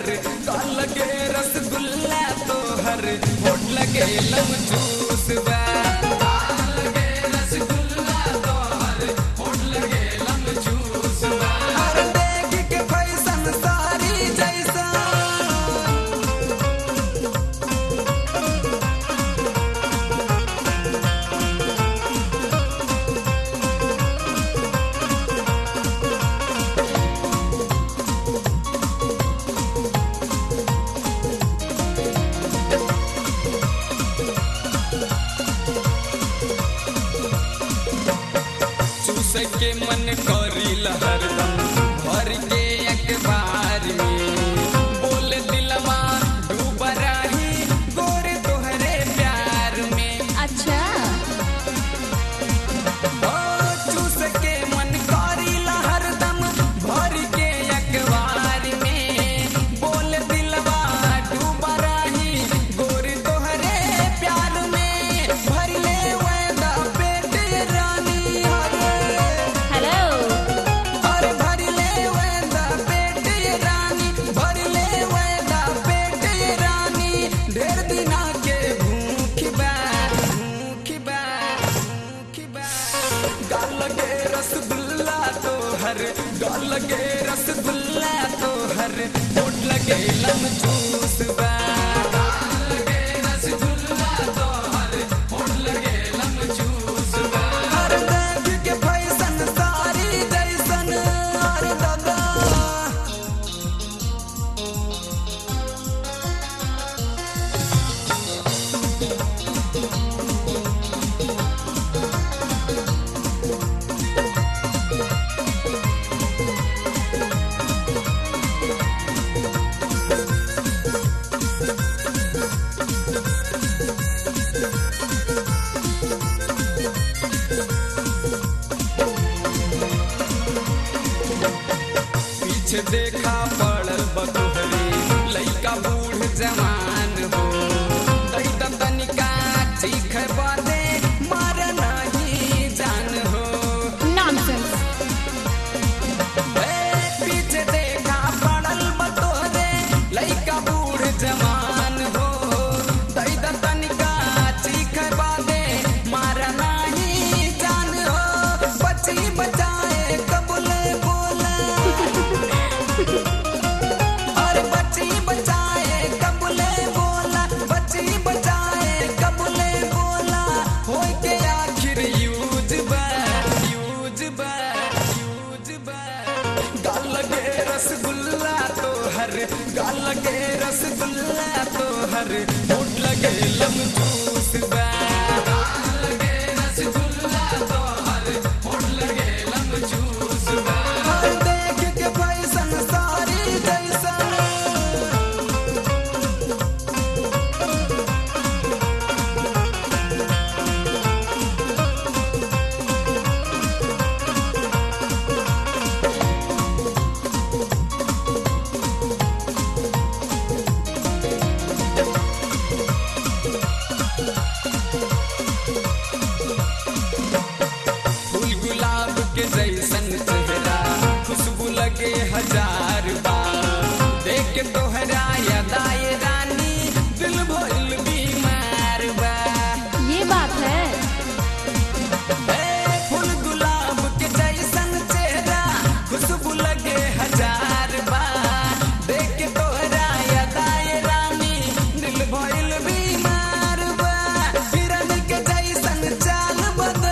हर गाल लगे रसगुल्ला तो हर होठ लगे लम जूस बा गाल लगे रसगुल्ला तो हर होठ लगे लम जूस बा हर देख के फैशन सारी जैसा चूस के मन करी हरदम भर के अखबार में बोल दिलवा डूब रही गोरे तोहरे प्यार में अच्छा ओ चूस के मन करी हरदम भर के अखबार में बोल दिलवा डूब रही गोरे तोहरे प्यार में भर ले वेदा पेट रानी हरे हेलो अरे भर ले वेदा पेट रानी भर ले वेदा पेट रानी ढेर दिना के भूख बा भूख बा भूख बा गाल लगे रसगुल्ला तो हर गाल लगे रसगुल्ला तो हर होठ लगे लम जूस बा गाल लगे रसगुल्ला तो हर होठ लगे लम जूस बा हर देख के फैशन सारी जैसन अरे दादा पीछे देखा पड़ल बतोहरी लइका बूढ़ जवान हो दैत तनिका चीख बादे मार नहीं जान हो नॉनसेंस ए, पीछे देखा पड़ल बतोहरे लइका बूढ़ जवान हो दैत तनिका चीख बादे मार नहीं जान हो बची बचाए कबूले बोला और बची बचाए कबूले बोला बची बचाए कबूले बोला हो के आखिर यूज बा यूज बा यूज बा गाल लगे रसगुल्ला तो हर गाल लगे रसगुल्ला तो हर होठ लगे लम जूस बा गाल लगे रसगुल्ला तो हर होठ लगे लम जूस बा हर देख के फैशन सारी जैसा फूल गुलाब के जैसन चेहरा खुशबू लगे हजार बार देख के तोहरा यदाए रानी दिल भइल बीमार बा ये बात है ए, फूल गुलाब के जैसन चेहरा खुशबू लगे हजार बार देख के तोहरा यदाए रानी दिल भइल बीमार बा हिरन के जैसन चाल बदल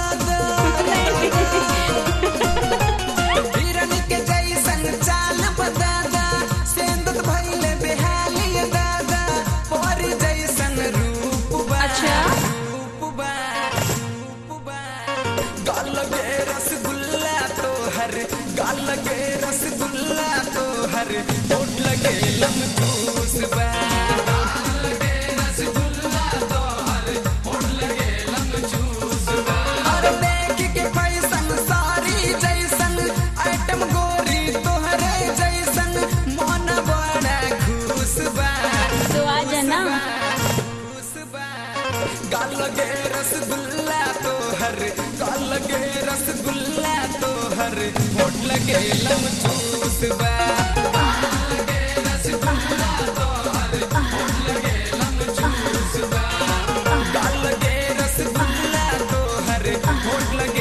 हिरन के जैसन चाल बदादा सेंदत भइले बेहाली दादा पर जैसन रूप बा अच्छा? रूप बा रूप बा गाल लगे रसगुल्ला तो हर गाल लगे रसगुल्ला तो हर होठ लगे लम जूस बा गाल लगे रसगुल्ला तो हर होठ लगे लम जूस बा अरे देख के फैशन सारी जैसन आइटम गोरी तोहरे जैसन मन बड़ा खुश बा तो आ जाना खुश बा गाल लगे रसगुल्ला तो हर गाल लगे रसगुल्ला तो हर होठ लगे लम जूस बा गाल लगे रसगुल्ला चोट लगी